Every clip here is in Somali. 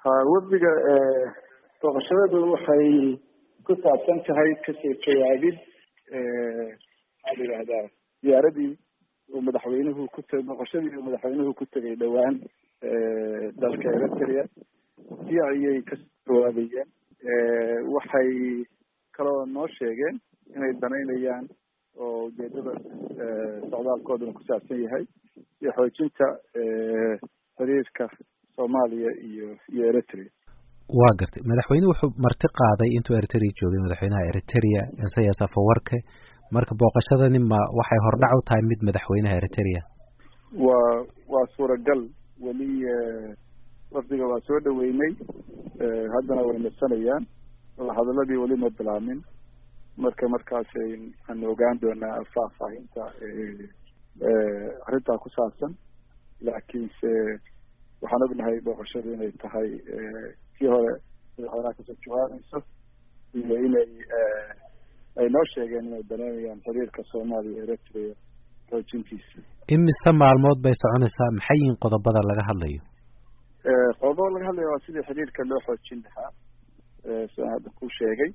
ha wafdiga booqashadadu waxay ku saabsan tahay kasoo jawaabid maxaa la yidhahdaa diyaaradii uu madaxweynuhu ku t booqashadii uu madaxweynuhu ku tegay dhowaan dalka eritrea si ayay kasoo jawaabayeen waxay kaloo noo sheegeen inay danaynayaan oo ujeedada socdaalkooduna ku saabsan yahay iyo xoojinta xiriirka soomaaliya iyo iyo eritrea waa gartay madaxweyne wuxuu marti qaaday intuu eritrea joogay madaxweynaha eritrea isayas afawarke marka booqashadani ma waxay hordhac u tahay mid madaxweynaha eritrea waa waa suuragal weli wafdiga waa soo dhaweynay haddana way nasanayaan hadaladii weli ma bilaamin marka markaas aan ogaan doonaa faahfaahinta arrintaa ku saabsan laakiinse waxaan ognahay booqashadu inay tahay kii hore madaxweynaha kasoo jawaabayso iyo inay ay noo sheegeen inay daneynayaan xiriirka soomaaliya eritrea xoojintiisa imise maalmood bay soconaysaa maxay yihiin qodobada laga hadlayo qodobada laga hadlayo waa sidii xiriirka loo xoojin lahaa sidaan hadda ku sheegay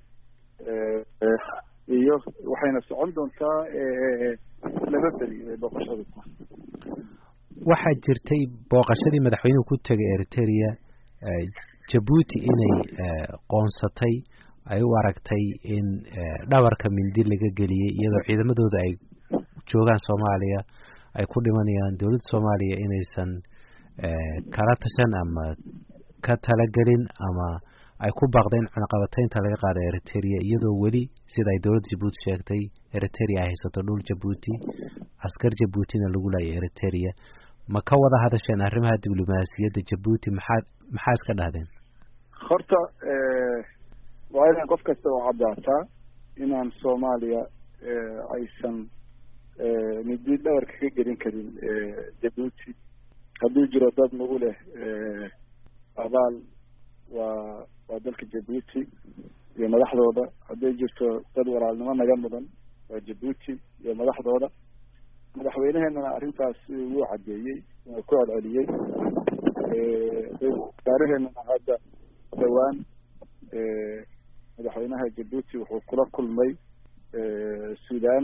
iyo waxayna socon doontaa laba beri bay booqashadu tahay waxaa jirtay booqashadii madaxweynuhu ku tegay eritrea jabuuti inay qoonsatay ay u aragtay in dhabarka mindi laga geliyey iyadoo ciidamadooda ay joogaan soomaaliya ay ku dhimanayaan dowladda soomaaliya inaysan kala tashan ama ka talagelin ama ay ku baaqdeen cunaqabataynta laga qaada eritrea iyadoo weli sida ay dowladda jabuuti sheegtay eritrea ay haysato dhul jabuuti askar jabuutina lagu laayay eritrea ma ka wada hadasheen arrimaha diblomaasiyadda jabuuti maxaa maxaa iska dhahdeen horta waa inaan qof kasta oo caddaataa inaan soomaaliya aysan midi dhabarka ka gelin karin jabuuti hadduu jiro dad nagu leh abaal waa waa dalka jabuuti iyo madaxdooda hadday jirto dad walaalnimo naga mudan waa jabuuti iyo madaxdooda madaxweyneheenana arrintaas wuu caddeeyey wuu ku celceliyey wasaaraheenana hadda dhowaan madaxweynaha jabuuti wuxuu kula kulmay sudan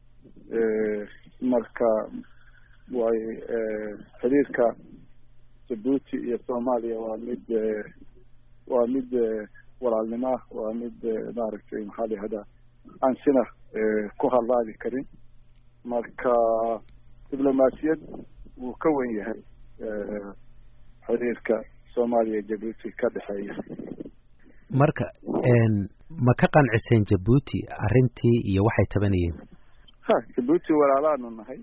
marka way xiriirka jabuuti iyo soomaaliya waa mid waa mid walaalnimo ah waa mid maaragtay maxaa la yihahdaa aan sina ku hadlaabi karin marka diblomaasiyad wuu ka wen yahay xiriirka soomaaliya iyo jabuuti ka dhexeeya marka ma ka qanciseen jabuuti arrintii iyo waxay tabanayeen ha jabuuti walaalaanu nahay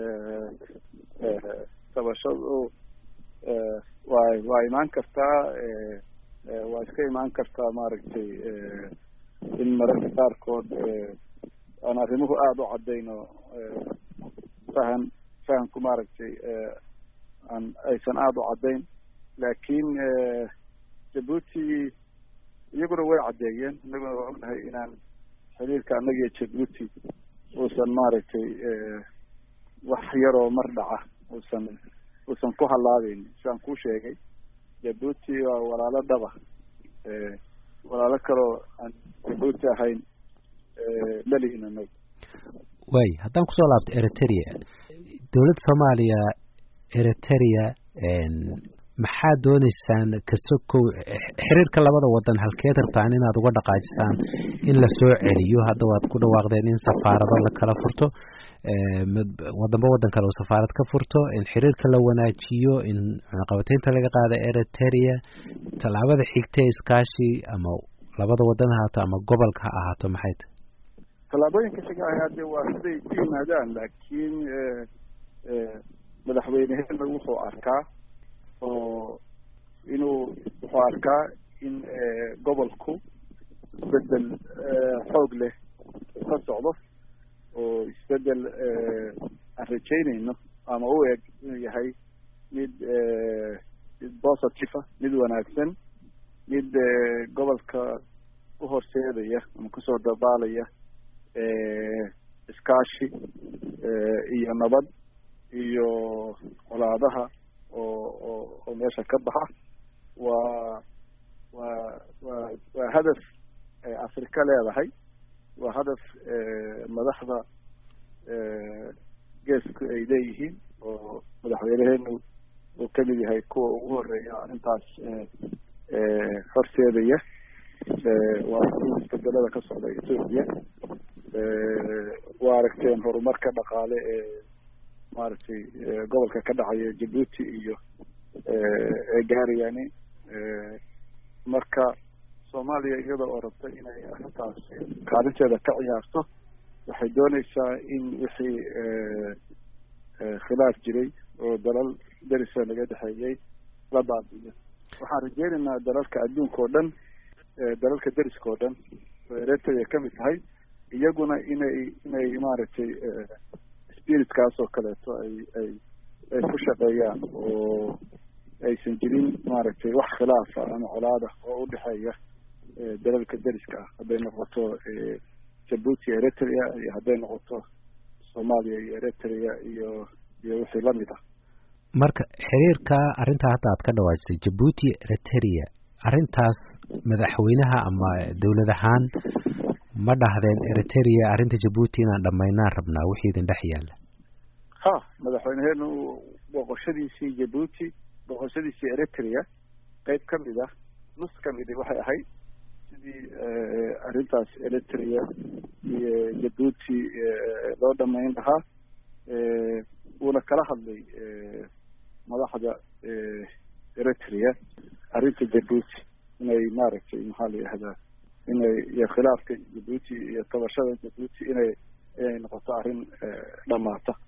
tabashadu waa waa imaan kartaa waa iska imaan kartaa maaragtay in mararka qaarkood aan arrimuhu aada u caddayn oo fahan fahamku maaragtay aan aysan aada u caddayn laakiin jabuuti iyaguna way caddeeyeen inaguna waa ognahay inaan xiriirka annaga iyo jabuuti uusan maaragtay wax yaroo mar dhaca uusan uusan ku hallaabeyn sidaan kuu sheegay jabuuti waa walaalo dhaba walaalo kaloo aan jabuuti ahayn lalihin anaga waay haddaan kusoo laabto eritrea dowladda soomaaliya eritrea maxaa dooneysaan kasokow xiriirka labada wadan halkeed rabtaan inaad uga dhaqaajisaan in la soo celiyo hadda waad ku dhawaaqdeen in safaarado la kala furto wadanba wadan kale uu safaarad ka furto in xiriirka la wanaajiyo in cunaqabateynta laga qaada eritrea tallaabada xigta ee iskaashi ama labada wadan ha ahaato ama gobolka ha ahaato maxay tahay tallaabooyinka xiga hade waa siday ku yimaadaan laakiin madaxweyneheena wuxuu arkaa oo inuu wuxuu arkaa in gobolku isbedel xoog leh ka socdo oo isbedel aan rajaynayno ama u eg inuu yahay mid mid positive ah mid wanaagsan mid gobolka u horseedaya ama kusoo dabaalaya iskaashi iyo nabad iyo colaadaha oo oo oo meesha ka baxa waa waa hadaf afrika leedahay waa hadaf madaxda geesku ay leeyihiin oo madaxweyneheenu uu kamid yahay kuwa ugu horeeya arrintaas horseedaya waa isbedelada ka socda ethoopia waa aragteen horumarka dhaqaale ee maaragtay gobolka ka dhacaya jabuuti iyo ee gaarayani marka soomaaliya iyada oo rabta inay arrintaas kaalinteeda ka ciyaarto waxay dooneysaa in wixii khilaaf jiray oo dalal derisa naga dhexeeyey la baabiyo waxaan rajeynaynaa dalalka adduunka oo dhan dalalka deriska oo dhan oo eritrea kamid tahay iyaguna inay inay maaragtay spiritkaas oo kaleeto ay ay ay ku shaqeeyaan oo aysan jirin maaragtay wax khilaafa ama colaada oo udhexeeya dalalka deriska ah hadday noqoto jabuuti eritrea iyo hadday noqoto soomaaliya iyo eritrea iyo iyo wixii lamid ah marka xiriirka arrintaa hadda aad ka dhawaajisay jabuuti eritrea arrintaas madaxweynaha ama dowlad ahaan ma dhahdeen eritrea arrinta jabuuti inaan dhamaynaan rabnaa wixii idin dhex yaalla ha madaxweyneheenu boqoshadiisii jabuuti boqoshadiisii eritrea qeyb kamid ah nus kamidi waxay ahayd sidii arrintaas eritrea iyo jabuuti loo dhamayn lahaa wuuna kala hadlay madaxda eritrea arrinta jabuuti inay maaragtay maxaa la yihahdaa inay iyo khilaafka jabuuti iyo tabashada jabuuti inay inay noqoto arrin dhamaata